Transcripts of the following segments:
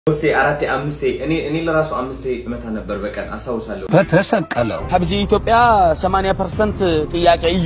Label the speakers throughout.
Speaker 1: ሶስቴ አራቴ አምስቴ እኔ እኔ ለራሱ አምስቴ እመታ ነበር በቀን አስታውሳለሁ።
Speaker 2: በተሰቀለው
Speaker 3: ከብዚ ኢትዮጵያ 80 ፐርሰንት ጥያቄ እዩ።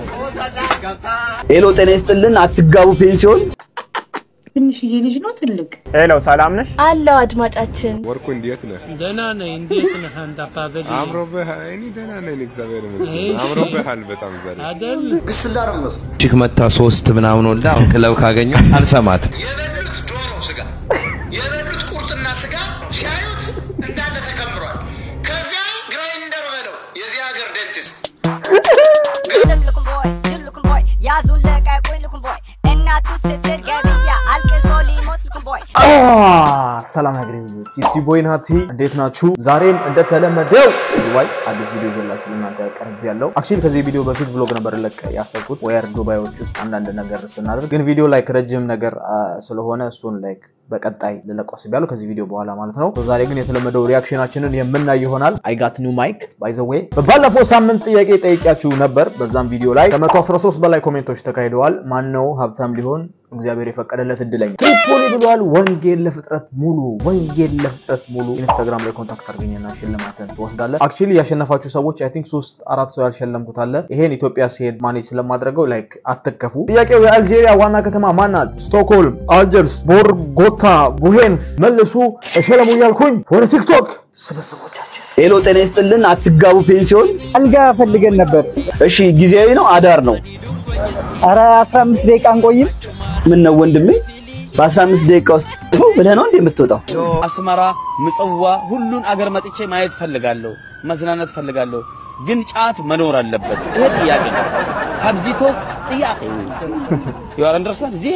Speaker 4: ሄሎ ጤና ይስጥልን። አትጋቡ ፔንሲዮን
Speaker 5: ትንሽዬ ልጅ ነው ትልቅ
Speaker 6: ሄሎ ሰላም ነሽ?
Speaker 5: አለው አድማጫችን
Speaker 7: ወርቁ እንዴት ነህ?
Speaker 8: ደህና ነኝ። እንዴት ነህ አንተ አባበል?
Speaker 7: አምሮብሃል። እኔ ደህና ነኝ እግዚአብሔር ይመስገን። አምሮብሃል በጣም ዛሬ።
Speaker 8: አይደል
Speaker 2: ቺክ መታ ሶስት ምናምን ወልዳ አሁን ክለብ ካገኘሁ አልሰማትም።
Speaker 3: የበሉት ዶሮ ስጋ የበሉት ቁርጥና ስጋ ሲያዩት እንዳለ ተከምሯል። ከዚያ ግራይንደር በለው የዚህ ሀገር ዴንቲስት
Speaker 9: looking boy, good looking boy. ያዙን ለቀቁኝ looking boy. እናቱ ስትል ገብያ አልቅሶ ሊሞት looking boy.
Speaker 6: ሰላም ያገኘች ኢትሲ ቦይ ናቲ እንዴት ናችሁ? ዛሬም እንደተለመደው ዱባይ አዲስ ቪዲዮ ይዤላችሁ ለእናንተ ቀርብ ያለው አክቹዋሊ ከዚህ ቪዲዮ በፊት ብሎግ ነበር ለቅ ያሰብኩት ወየር ዱባዮች ውስጥ አንዳንድ ነገር ስናደርግ ግን ቪዲዮ ላይክ ረጅም ነገር አ፣ ስለሆነ እሱን ላይክ በቀጣይ ልለቀው አስቤያለሁ ከዚህ ቪዲዮ በኋላ ማለት ነው። ዛሬ ግን የተለመደው ሪያክሽናችንን የምናይ ይሆናል። አይ ጋት ኒው ማይክ ባይ ዘ ዌይ በባለፈው ሳምንት ጥያቄ ጠይቂያችሁ ነበር። በዛም ቪዲዮ ላይ ከ113 በላይ ኮሜንቶች ተካሂደዋል። ማን ነው ሀብታም ሊሆን እግዚአብሔር የፈቀደለት እድለኛ ትሪፖሊ ብሏል። ወንጌል ለፍጥረት ሙሉ ወንጌል ለፍጥረት ሙሉ ኢንስታግራም ላይ ኮንታክት አድርገኝና ሽልማትን ትወስዳለህ። አክቹዋሊ ያሸነፋችሁ ሰዎች አይ ቲንክ ሶስት አራት ሰው ያልሸለምኩት አለ። ይሄን ኢትዮጵያ ሲሄድ ማኔጅ ስለማድረገው ላይክ አትከፉ። ጥያቄው የአልጄሪያ ዋና ከተማ ማናት? ስቶክሆልም፣ አልጀርስ፣ ቦርጎታ፣ ቡሄንስ። መልሱ እሸለሙ እያልኩኝ ወደ ቲክቶክ ስብስቦቻችን
Speaker 4: ሄሎ ጤና ይስጥልን። አትጋቡ ፔንሲዮን
Speaker 10: አልጋ ፈልገን ነበር።
Speaker 4: እሺ፣ ጊዜያዊ ነው አዳር ነው?
Speaker 10: አረ 15 ደቂቃ እንቆይም።
Speaker 4: ምን ነው ወንድሜ በ15 ደቂቃ ውስጥ ቱ ብለህ ነው እንዴ የምትወጣው?
Speaker 3: አስመራ፣ ምጽዋ ሁሉን አገር መጥቼ ማየት ፈልጋለሁ፣ መዝናናት ፈልጋለሁ። ግን ጫት መኖር አለበት። ይሄ ጥያቄ ነው። ሀብዚቶት ጥያቄ ዩ አር አንደርስታንድ እዚ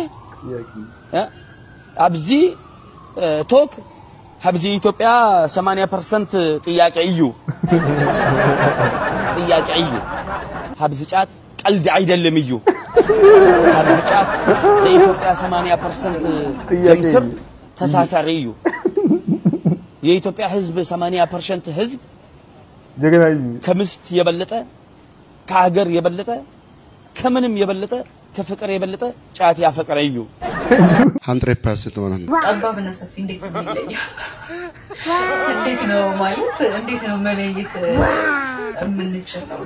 Speaker 3: አብዚ ቶክ ሀብዚ ኢትዮጵያ 80 ፐርሰንት ጥያቄ እዩ ጥያቄ እዩ ሀብዚ ጫት ቀልድ አይደለም እዩ ሀብዚ ጫት ዘኢትዮጵያ 80 ፐርሰንት ጀምስር ተሳሳሪ እዩ የኢትዮጵያ ህዝብ 80 ፐርሰንት ህዝብ
Speaker 6: ጀግና
Speaker 3: ከምስት የበለጠ ከሀገር የበለጠ ከምንም የበለጠ ከፍቅር የበለጠ ጫት ያፈቀረ እዩ
Speaker 7: 100% ሆነ
Speaker 5: ጠባብና ሰፊ እንዴት ነው የሚለየው? እንዴት ነው ማለት እንዴት ነው መለየት የምንችለው?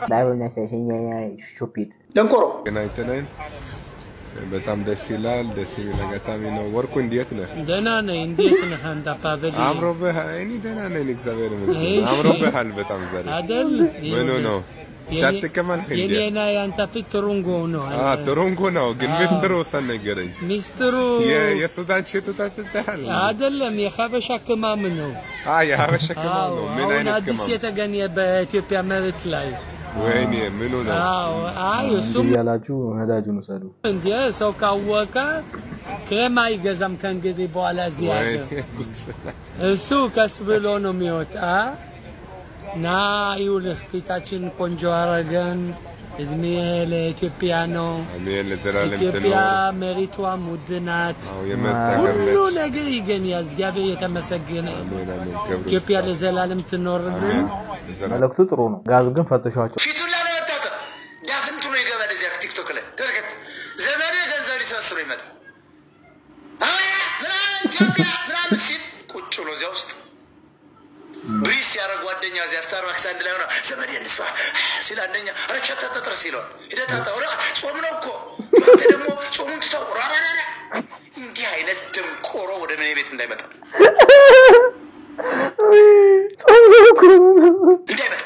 Speaker 6: ሹፒድ
Speaker 3: ደንቆሮ
Speaker 7: ገናኝተናል። በጣም ደስ ይላል። ደስ የሚል አጋጣሚ ነው። ወርቁ እንዴት ነህ?
Speaker 8: ደህና ነኝ። እንዴት ነህ አንተ አባበል?
Speaker 7: አምሮብሃል። እኔ ደህና ነኝ እግዚአብሔር ይመስገን።
Speaker 8: እሺ።
Speaker 7: አምሮብሃል በጣም ዛሬ።
Speaker 8: አይደል?
Speaker 7: ምኑ ነው? ጫት ትቀማለህ እንዴ?
Speaker 8: የኔና የአንተ ፊት ትሩንጎ ነው።
Speaker 7: አ ትሮንጎ ነው ግን ሚስጥሩ ወሰን ነገረኝ።
Speaker 8: ሚስጥሩ
Speaker 7: የ- የሱዳን ሽቱ ታጥተሃል?
Speaker 8: አይደለም የሀበሻ ክማም ነው።
Speaker 7: አ የሀበሻ ቅመም
Speaker 8: አዎ፣
Speaker 7: ነው። ምን
Speaker 8: አሁን
Speaker 7: አይነት
Speaker 8: አዲስ
Speaker 7: ቅመም?
Speaker 8: የተገኘ በኢትዮጵያ መሬት ላይ
Speaker 7: ወይኔ ምኑ ነው?
Speaker 8: አዎ፣ አይ እሱም
Speaker 6: ያላችሁ ነዳጁን ውሰዱ።
Speaker 8: እንደ ሰው ካወቀ ክሬም አይገዛም ከእንግዲህ በኋላ እዚህ ሀገር።
Speaker 7: ወይኔ ጉድ ፈላ።
Speaker 8: እሱ ቀስ ብሎ ነው የሚወጣ እና ይኸውልህ ፊታችን ቆንጆ አረገን። እድሜ ለኢትዮጵያ ነው።
Speaker 7: አሜን ለዘላለም
Speaker 8: ኢትዮጵያ
Speaker 7: ትኖር።
Speaker 8: መሬቷም ውድ ናት።
Speaker 7: አዎ የመጣገር
Speaker 8: ሁሉ
Speaker 7: ነች።
Speaker 8: ነገር ይገኛል። እግዚአብሔር የተመሰገነ ይሁን።
Speaker 7: አሜን አሜን ክብር
Speaker 8: ኢትዮጵያ
Speaker 7: ይስፋ።
Speaker 8: ለዘላለም ትኖርልን።
Speaker 7: አሜን ለዘላለም
Speaker 6: መልእክቱ ጥሩ ነው። ጋዝ ግን ፈትሿቸው።
Speaker 3: ፊቱን ላለመታጠብ ዳፍንቱ ነው ይገባል። እዚያ ቲክቶክ ላይ ተመልከት። ዘመዴ ገንዘብ ሊሰበስበ ይመጣል። አያ ምናምን ኢትዮጵያ ምናምን ሲል ቁጭ ብሎ እዚያ ውስጥ ብሪስ ሲያደርግ ጓደኛ እዚያ ስታርባክስ አንድ ላይ ሆነ ዘመዴ እንስፋ ሲል አንደኛ ረቸተ ጥርስ ይለዋል። ሂደህ ታጠብ። ኧረ ጾም ነው እኮ አንተ ደግሞ ጾሙን ትተው ራራራ እንዲህ አይነት ደንቆሮ ወደ እኔ ቤት እንዳይመጣ እንዳይመጣ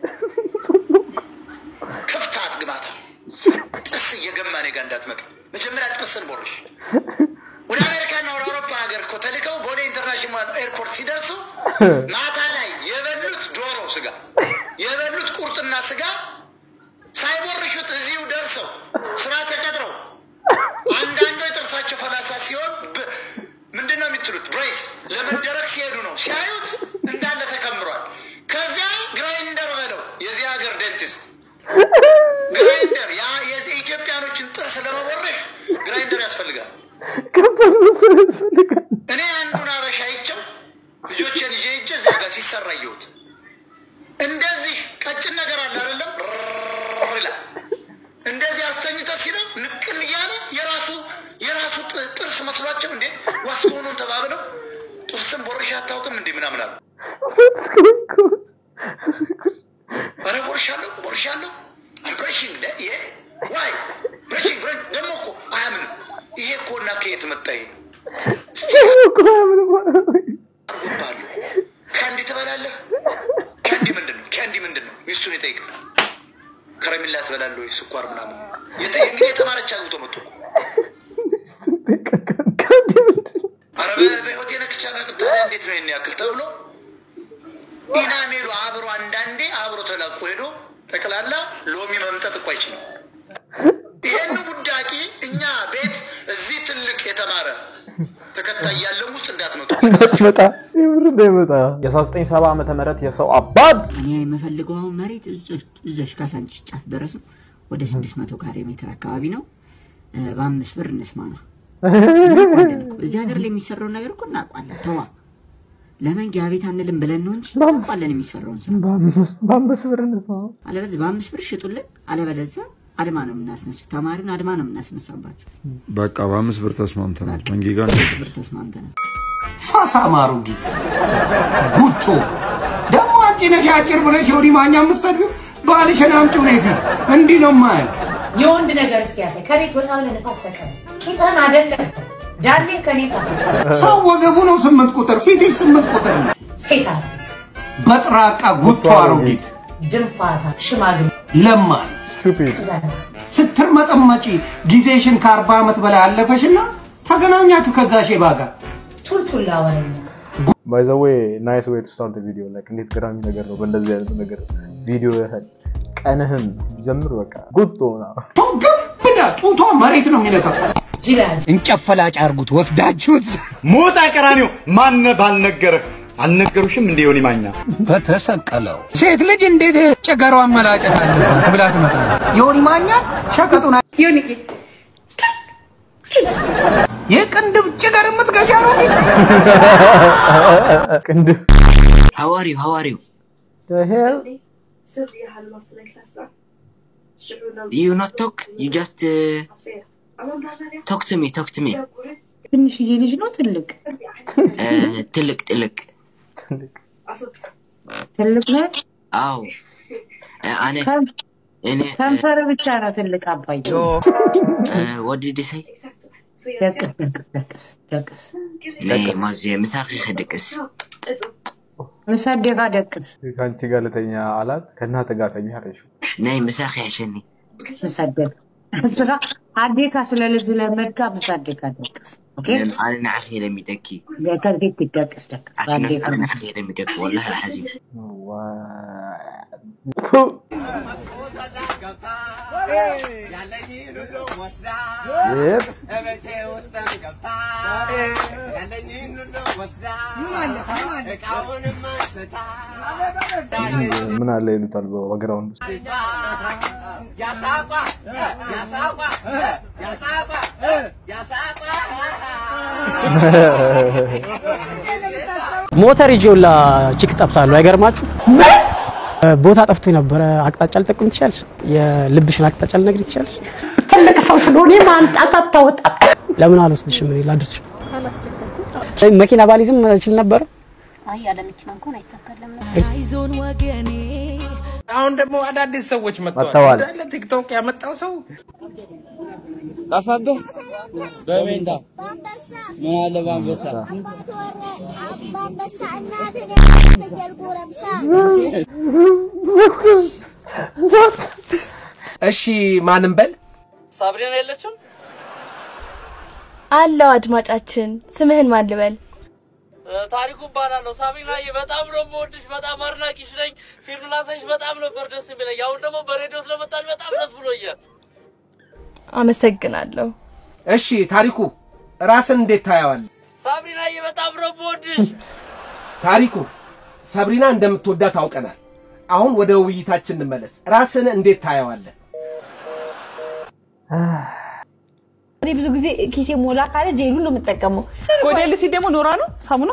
Speaker 3: ክፍታት ግማታ ጥርስ እየገማ እኔ ጋር እንዳትመጣ። መጀመሪያ ጥርስን ቦርሽ። ወደ አሜሪካና ወደ አውሮፓ ሀገር እኮ ተልከው ቦሌ ኢንተርናሽናል ኤርፖርት ሲደርሱ ማታ ላይ የበሉት ዶሮ ስጋ የበሉት ቁርጥና ስጋ ሳይቦርሹት እዚሁ ደርሰው ስራ ተቀጥረው አንዳንዶች ጥርሳቸው ፈላሳ ሲሆን ብ- ምንድን ነው የሚትሉት ብሬስ ለመደረግ ሲሄዱ ነው ሲያዩት እንዳለ ተከምሯል። ከዚያ ግራይንደር በለው የዚህ ሀገር ዴንቲስት ግራይንደር ያ የዚህ ኢትዮጵያኖችን ጥርስ ለመቦረሽ ግራይንደር ያስፈልጋል። እኔ አንዱን አበሻ ይቸው ልጆችን ይዤ ሂጄ እዚያ ጋር ሲሰራ አየሁት። እንደዚህ ቀጭን ነገር አለ አይደለም ርርርር ይላል። እንደዚህ አስተኝተ ሲለው ንቅል እያለ የራሱ የራሱ ጥ- ጥርስ መስሏቸው እንዴ ዋስኮኑን ተባብለው ጥርስን ቦርሻ አታውቅም እንዴ ምናምን አሉ። ኧረ ቦርሻለሁ ቦርሻለሁ ብረሽንግ ዋይ ብረሽንግ ደግሞ እኮ አያምንም። ይሄ እኮ እና ከየት መጣ ይሄ አርጎባሉ ከአንዲ ትበላለህ? ከአንዲ ምንድን ነው? ከአንዲ ምንድን ነው? ሚስቱን ይጠይቃል። ከረሚላ ትበላለህ ወይ? ስኳር ምናምን የተ- እንግዲህ የተማረች አግብቶ መጥቶ እኮ ኧረ በ- በህይወቴ ነክቼ አላውቅም። ታዲያ እንዴት ነው ይሄን ያክል ተብሎ ኢናሜሉ አብሮ አንዳንዴ አብሮ ተላቆ ሄዶ ጠቅላላ ሎሚ መምጠጥ እኮ አይችልም። ይህን ጉዳቂ እኛ ቤት እዚህ ትልቅ የተማረ ተከታይ ያለው ውስጥ እንዳትመጡ።
Speaker 6: እንዳትመጣ የምር እንዳይመጣ የ1970 ዓመተ ምህረት የሰው አባት
Speaker 11: እኔ የምፈልገው አሁን መሬት እዛች- እዛች ካሳንቺስ ጫፍ ድረስ ነው። ወደ 600 ካሬ ሜትር አካባቢ ነው። እ፣ በአምስት ብር እንስማማ። እናውቃለን እኮ። እዚህ ሀገር ላይ የሚሰራውን ነገር እኮ እናውቃለን። ተዋ ለመንጊያ ቤት አንልም ብለን ነው እንጂ እናውቃለን የሚሰራውን ስራ።
Speaker 6: በአምስት ብር እንስማ
Speaker 11: አለበለዚያ በአምስት ብር ሽጡልን፣ አለበለዚያ አድማ ነው የምናስነሳው። ተማሪን አድማ ነው የምናስነሳባችሁ።
Speaker 12: በቃ በአምስት ብር ተስማምተናል። መንጌ ጋር
Speaker 11: በአምስት ብር ተስማምተናል።
Speaker 13: ፋሳ ማሩ ጌት ጉቶ ደግሞ አንቺ ነሽ አጭር ብለሽ የወዲ ማኛ የምትሰድቢው ባልሽን አምጪው ነው ፊት እንዲህ ነው ማየው
Speaker 14: የወንድ ነገር እስኪ ያሳይ። ከቤት ወጣ ብለህ ነፋስ ተቀበል። ቂጥህን አይደለም ዳሌን ከኔ ሳ
Speaker 13: ሰው ወገቡ ነው ስምንት ቁጥር ፊትሽ ስምንት ቁጥር ነው።
Speaker 14: ሴታ ሴት
Speaker 13: በጥራቃ ጉቶ አሮጊት
Speaker 14: ድንፋታ ሽማግሌ
Speaker 13: ለማኝ
Speaker 6: ስቱፒድ
Speaker 13: ስትርመጠመጪ ጊዜሽን ከአርባ ዓመት በላይ አለፈሽና ተገናኛችሁ ከዛ ሼባ ጋር
Speaker 14: ቱልቱላ ወሬኛ
Speaker 6: ባይ ዘ ዌይ ናይስ ዌይ ቱ ስታርት ቪዲዮ ላይክ እንዴት ገራሚ ነገር ነው በእንደዚህ አይነት ነገር ቪዲዮ ያህል ቀንህን ስትጀምር በቃ ጉቶ ምናምን
Speaker 13: ብዳ ጡቷ መሬት ነው የሚነካው እንጨት ፈላጭ አርጉት ወስዳችሁት
Speaker 15: ሞጣ ቀራኒው ማነ ባልነገረህ አልነገሩሽም እንደ ዮኒ ማኛ
Speaker 13: በተሰቀለው ሴት ልጅ እንዴት ጭገሯን መላጨት አለባት ብላ ትመጣለች። ዮኒ ማኛ ሸቀጡን
Speaker 14: ዮኒ
Speaker 13: የቅንድብ ጭገር የምትገዣ አሮጊት
Speaker 6: ቅንድብ
Speaker 11: How are you? How are you? You not talk? You just uh, talk to me. Talk to me.
Speaker 14: ትንሽዬ ልጅ ነው ትልቅ
Speaker 11: Uh, ትልቅ ትልቅ
Speaker 14: ትልቅ ነው
Speaker 11: አዎ Uh, እኔ እኔ
Speaker 14: ከንፈር ብቻ ነው ትልቅ አባዬ
Speaker 11: uh, what did you say?
Speaker 14: ደቅስ ደቅስ ደቅስ ደቅስ
Speaker 11: ናይ ማዝ ምሳኺ ክድቅስ
Speaker 14: ምሳዴካ ደቅስ
Speaker 6: ከአንቺ ጋር ልተኛ አላት ከእናተ ጋር ተኛ አለችው
Speaker 11: ናይ ምሳኺ ያሸኒ
Speaker 14: ምሳደቅ እስኻ አዴካ ስለልዝ ለመድካ ምሳዴካ ደቅስ ኦኬ
Speaker 11: ኣነ ንዓኺ ለሚደኪ
Speaker 14: ከዚህ ትደቅስ ደቅስ አዴካ
Speaker 11: ኣነ ንዓኺ ለሚደኪ ወላሂ ልሓዚም
Speaker 6: ምን አለ ይሉታል በግራውንድ ውስጥ
Speaker 16: ሞተር ይዤ ሁላ ቺክ ጠብሳለሁ። አይገርማችሁ? ቦታ ጠፍቶ ነበረ። አቅጣጫ ልጠቁም ትችላለሽ? የልብሽን አቅጣጫ ልነግሪኝ ትችላለሽ?
Speaker 14: ትልቅ ሰው ስለሆነ ማምጣት አታወጣ
Speaker 16: ለምን አልወስድሽም? እኔ ላድርስሽ። መኪና ባሊዝም እችል ነበረ።
Speaker 17: አይ ያለ መኪና እንኳን አይሳካልም።
Speaker 18: አይዞን ወገኔ።
Speaker 19: አሁን ደግሞ አዳዲስ ሰዎች መጥተዋል።
Speaker 6: መጥተዋል።
Speaker 19: እንዳለ ቲክቶክ ያመጣው ሰው
Speaker 20: ጠፋብህ? በሜንታ ምን አለ በአንበሳ
Speaker 19: እሺ ማንም በል
Speaker 20: ሳብሪና የለችም?
Speaker 21: አለው አድማጫችን፣ ስምህን ማን ልበል?
Speaker 20: ታሪኩ እባላለሁ። ሳቢናዬ በጣም ነው የምወድሽ፣ በጣም አድናቂሽ ነኝ። ፊልም ላሳይሽ በጣም ነበር ደስ የሚለኝ። አሁን ደግሞ በሬዲዮ ስለመጣሽ በጣም ደስ ብሎኛል።
Speaker 21: አመሰግናለሁ።
Speaker 13: እሺ ታሪኩ ራስን እንዴት ታየዋለህ?
Speaker 20: ሳቢናዬ በጣም ነው የምወድሽ።
Speaker 13: ታሪኩ ሰብሪና እንደምትወዳት አውቀናል። አሁን ወደ ውይይታችን እንመለስ። ራስን እንዴት ታየዋለህ?
Speaker 22: እኔ ብዙ ጊዜ ኪሴ ሞላ ካለ ጄሉን ነው የምጠቀመው።
Speaker 23: ጎዴልሲ ደግሞ ኖራ ነው ሳሙና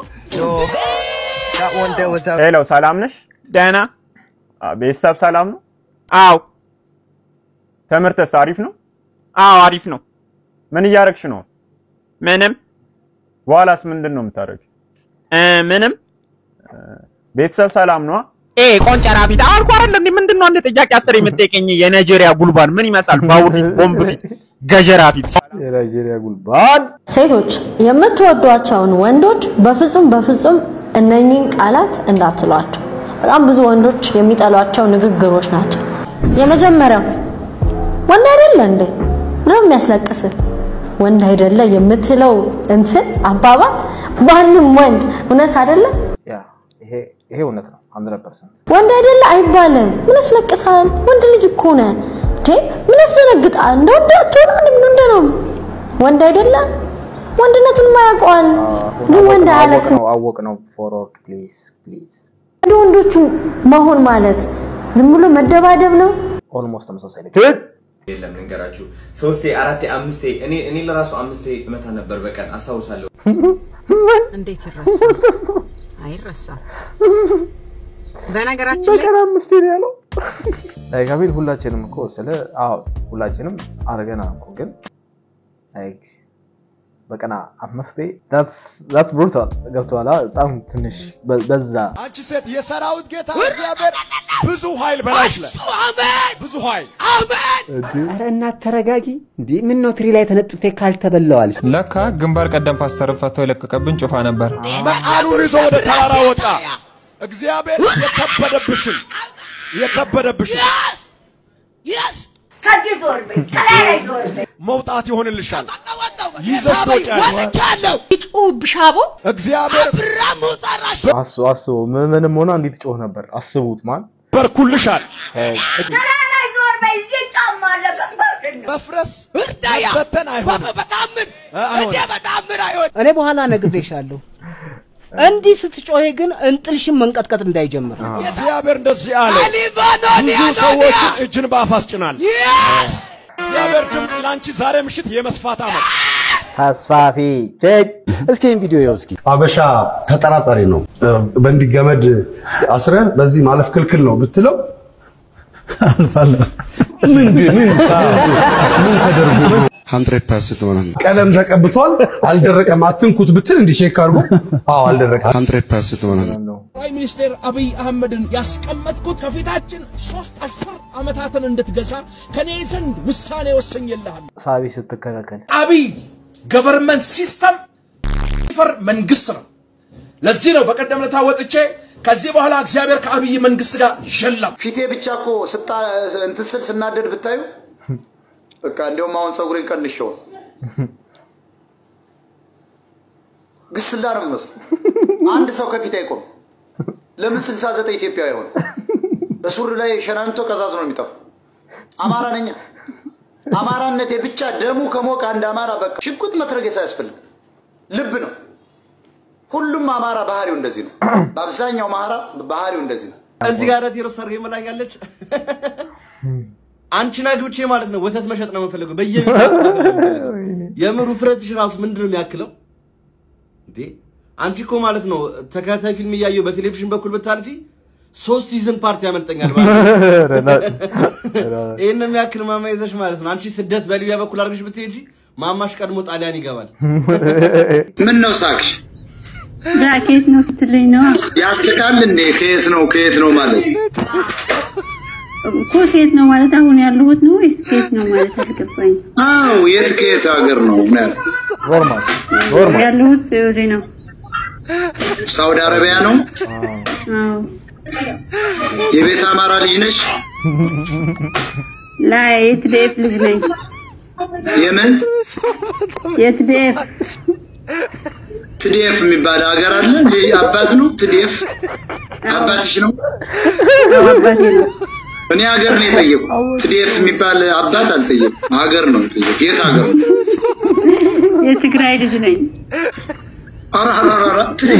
Speaker 6: ሄሎ፣ ሰላም ነሽ? ደህና። ቤተሰብ ሰላም ነው? አዎ። ትምህርትስ አሪፍ ነው? አዎ፣ አሪፍ ነው። ምን እያደረግሽ ነው? ምንም። በኋላስ ምንድን ነው የምታደርጊው?
Speaker 1: ምንም
Speaker 2: ቤተሰብ ሰላም ነዋ።
Speaker 1: ኤ ቆንጨራ ፊት አልኩ አይደል እንዴ? ምንድን ነው አንድ ጥያቄ አስር የምትጠይቀኝ? የናይጄሪያ ጉልባን ምን ይመስላል? ባቡር ፊት፣ ቦምብ ፊት፣ ገጀራ ፊት።
Speaker 6: የናይጄሪያ ጉልባን
Speaker 18: ሴቶች የምትወዷቸውን ወንዶች በፍጹም በፍጹም እነኚህን ቃላት እንዳትሏቸው። በጣም ብዙ ወንዶች የሚጠሏቸው ንግግሮች ናቸው። የመጀመሪያው ወንድ አይደለ እንዴ? ምንም የሚያስለቅስ ወንድ አይደለ የምትለው እንትን አባባል ማንም ወንድ እውነት አይደለ
Speaker 6: ያ ይሄ ይሄ እውነት ነው 100%
Speaker 18: ወንድ አይደለ አይባልም። ምን ያስለቅሳል? ወንድ ልጅ እኮ ነህ እንዴ! ምን ያስደነግጣል? እንደ ወንድ አትሆንም እንደ እንደ ነው ወንድ አይደለ ወንድነቱን ማያውቀዋል። ግን ወንድ አያለቅስም።
Speaker 6: ነው አወቅ ነው ፎርወርድ ፕሊዝ ፕሊዝ
Speaker 18: እንደ ወንዶቹ መሆን ማለት ዝም ብሎ መደባደብ ነው።
Speaker 6: ኦልሞስት ተመሳሳይ ነች።
Speaker 24: የለም ልንገራችሁ፣ ሶስቴ አራቴ አምስቴ እኔ እኔ ለራሱ አምስቴ እመታ ነበር በቀን አስታውሳለሁ።
Speaker 25: እንዴት ይረሳል? አይረሳም። በነገራችን ላይ
Speaker 6: በቀን አምስቴ ነው ያለው። ላይክ አቤል ሁላችንም እኮ ስለ አዎ ሁላችንም አድርገናል እኮ ግን ላይክ በቀን አምስቴ that's brutal ገብቶሃል? በጣም ትንሽ በ- በዛ
Speaker 26: አንቺ ሴት የሰራዊት ጌታ እግዚአብሔር ብዙ ኃይል በላሽ ላይ ብዙ ኃይል
Speaker 27: ኧረ እናት ተረጋጊ። እንዴ ምን ነው ትሪ ላይ ተነጥፌ ካልተበላዋል?
Speaker 28: ለካ ግንባር ቀደም ፓስተርን ፈቶ የለቀቀብን ጩፋ ነበር።
Speaker 26: መቃኑን ይዞ ወደ ተራራ ወጣ። እግዚአብሔር የከበደብሽን የከበደብሽን
Speaker 14: ከዚህ ዞር በይ፣ ከላይ ላይ ዞር በይ።
Speaker 26: መውጣት ይሆንልሻል። ይዘሽ ትወጫለሽ።
Speaker 14: ይጩህብሽ አቦ
Speaker 26: እግዚአብሔር
Speaker 6: አስቡ አስቡ ምን- ምንም ሆና እንዴት ጮህ ነበር አስቡት ማን
Speaker 26: በርኩልሻል።
Speaker 14: ከላይ ላይ ዞር በይ። እዚህ ጫማ አለ ግንባርሽን ነው።
Speaker 26: መፍረስ መበተን አይሆንም። አይሆንም።
Speaker 29: እኔ በኋላ ነግሬሻለሁ። እንዲህ ስትጮሄ ግን እንጥልሽን መንቀጥቀጥ እንዳይጀምር።
Speaker 26: እግዚአብሔር እንደዚህ አለ። ብዙ ሰዎችን እጅን በአፍ አስጭናል። እግዚአብሔር ድምፅ ለአንቺ ዛሬ ምሽት የመስፋት ዓመት
Speaker 6: ተስፋፊ ቼክ
Speaker 27: እስኪ ይህን ቪዲዮ ይኸው እስኪ።
Speaker 30: አበሻ ተጠራጣሪ ነው። በእንዲህ ገመድ አስረ በዚህ ማለፍ ክልክል ነው ብትለው አልፋለሁ። ምን ምን ምን ተደርጎ
Speaker 31: ሀንድሬድ ፐርሰንት ማለት ነው።
Speaker 30: ቀለም ተቀብቷል አልደረቀም፣ አትንኩት ብትል እንዲህ ሼክ አድርጎ አዎ አልደረቀም።
Speaker 31: ሀንድሬድ ፐርሰንት ማለት ነው።
Speaker 32: ጠቅላይ ሚኒስትር አብይ አህመድን ያስቀመጥኩት ከፊታችን ሶስት አስር ዓመታትን እንድትገዛ ከኔ ዘንድ ውሳኔ ወሰኝልሃል።
Speaker 6: ሳቢ ስትከለከል
Speaker 32: አብይ ገቨርንመንት ሲስተም ፈር መንግስት ነው። ለዚህ ነው በቀደም ለታ ወጥቼ ከዚህ በኋላ እግዚአብሔር ከአብይ መንግስት ጋር ሸላም
Speaker 3: ፊቴ ብቻ እኮ ስታ እንትን ስል ስናደድ ብታዩ በቃ እንዲያውም አሁን ፀጉሬን ቀንሼው ነው። ግስላ ነው የሚመስለው። አንድ ሰው ከፊት አይቆም። ለምን ስልሳ ዘጠኝ ኢትዮጵያዊ አይሆን? በሱሪ ላይ ሸናንቶ ቀዛዝ ነው የሚጠፋው። አማራ ነኛ። አማራነቴ ብቻ ደሙ ከሞቀ አንድ አማራ በቃ ሽጉጥ መትረጌስ አያስፈልግ። ልብ ነው። ሁሉም አማራ ባህሪው እንደዚህ ነው። በአብዛኛው አማራ ባህሪው እንደዚህ ነው።
Speaker 33: እዚህ ጋር ቴሮ ሰርግ መላኛለች። አንቺን አግብቼ ማለት ነው ወተት መሸጥ ነው የምፈልገው። በየቤቱ የምሩ ፍረትሽ ራሱ ምንድን ነው የሚያክለው እንዴ? አንቺ እኮ ማለት ነው ተከታታይ ፊልም እያየሁ በቴሌቪዥን በኩል ብታልፊ ሶስት ሲዝን ፓርቲ ያመልጠኛል ማለት ነው። ይህን የሚያክል ማማ ይዘሽ ማለት ነው። አንቺ ስደት በሊቢያ በኩል አድርገሽ ብትሄጂ ማማሽ ቀድሞ ጣሊያን ይገባል።
Speaker 3: ምን ነው ሳቅሽ?
Speaker 34: ከየት ነው ስትለኝ ነው
Speaker 3: ያትቃል እንዴ? ከየት ነው ከየት ነው ማለት
Speaker 34: እኮ ሴት ነው ማለት አሁን ያለሁት ነው ወይስ ሴት ነው ማለት አልገባኝ።
Speaker 3: አዎ፣ የት ከየት ሀገር ነው
Speaker 6: ኖርማል
Speaker 34: ያለሁት ሳውዲ ነው።
Speaker 3: ሳውዲ አረቢያ ነው።
Speaker 34: አዎ
Speaker 3: የቤት አማራ ልጅ ነሽ?
Speaker 34: ላ የትዴፍ ልጅ ነኝ።
Speaker 3: የምን
Speaker 34: የትዴፍ
Speaker 3: ትዴፍ የሚባል ሀገር አለ? እንዴ አባት ነው ትዴፍ? አባትሽ ነው?
Speaker 34: አባቴ ነው።
Speaker 3: እኔ ሀገር ነው የጠየቁ። ትዴፍ የሚባል አባት አልጠየቁ። ሀገር ነው የጠየቁ። የት ሀገር ነው?
Speaker 34: የትግራይ ልጅ ነኝ።
Speaker 3: ኧረ ኧረ ኧረ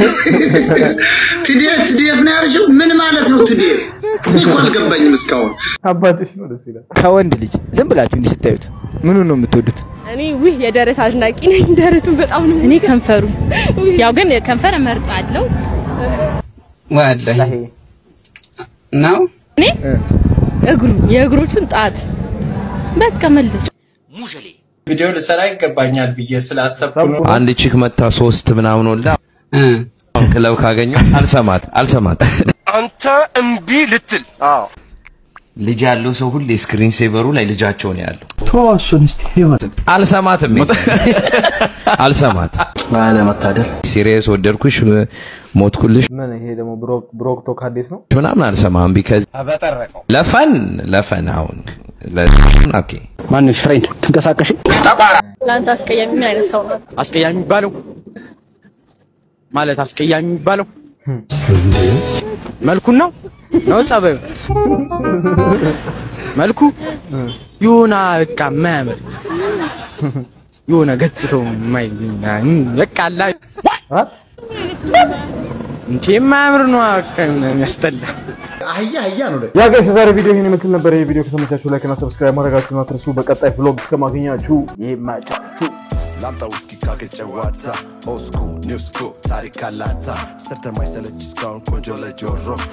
Speaker 3: ትዴፍ ትዴፍ ነው ያልሽው? ምን ማለት ነው ትዴፍ? እኔ እኮ አልገባኝም እስካሁን።
Speaker 6: አባትሽ ነው ደስ ይላል።
Speaker 35: ከወንድ ልጅ ዝም ብላችሁ እንዲህ ስታዩት ምኑን ነው የምትወዱት?
Speaker 21: እኔ ውህ የደረት አድናቂ ነኝ። ደረቱን በጣም ነው። እኔ ከንፈሩ ያው ግን ከንፈር እመርጣለሁ።
Speaker 36: ወላሂ ነው
Speaker 21: እኔ እግሩ የእግሮቹን ጣት በቃ መለስ
Speaker 19: ቪዲዮ ልሰራ ይገባኛል ብዬ ስላሰብኩ ነው።
Speaker 37: አንድ ቺክ መታ ሶስት ምናምን ወላ
Speaker 2: አሁን ክለብ ካገኘሁ አልሰማት አልሰማት
Speaker 4: አንተ እምቢ ልትል
Speaker 2: ልጅ ያለው ሰው ሁሌ ስክሪን ሴቨሩ ላይ ልጃቸውን ያለው
Speaker 5: ተዋሱን እስቲ ህይወት
Speaker 2: አልሰማትም አልሰማት
Speaker 5: ባለመታደል
Speaker 2: ሲሪየስ ወደድኩሽ ሞትኩልሽ
Speaker 6: ምን ይሄ ደግሞ ብሮክ ብሮክ ቶክ አዲስ ነው
Speaker 2: ምናምን አልሰማም ቢከዝ
Speaker 19: በጠረቀው
Speaker 2: ለፈን ለፈን አሁን ለ- ኦኬ
Speaker 5: ማንሽ ፍሬንድ ትንቀሳቀሽ
Speaker 21: ለአንተ አስቀያሚ ምን አይነት ሰው ነው?
Speaker 7: አስቀያሚ የሚባለው ማለት አስቀያሚ የሚባለው መልኩን ነው ነው ጸባዩ መልኩ የሆነ በቃ የማያምር የሆነ ገጽታው የማይ በቃ አላ እንዴ የማያምር ነው በቃ የሆነ የሚያስጠላ
Speaker 3: አህያ አህያ ነው
Speaker 6: ያ ጋይስ የዛሬ ቪዲዮ ይህን ይመስል ነበር። ይህ ቪዲዮ ከተመቻችሁ ላይክ እና ሰብስክራይብ ማድረጋችሁን አትርሱ። በቀጣይ ቭሎግ እስከማገኛችሁ ይመቻችሁ።
Speaker 8: ላምጣ ውስኪ ካገጨዋታ ኦስኩ ኒውስኩ ታሪክ አላታ ሰርተን ማይሰለች እስካሁን ቆንጆ ለጆሮ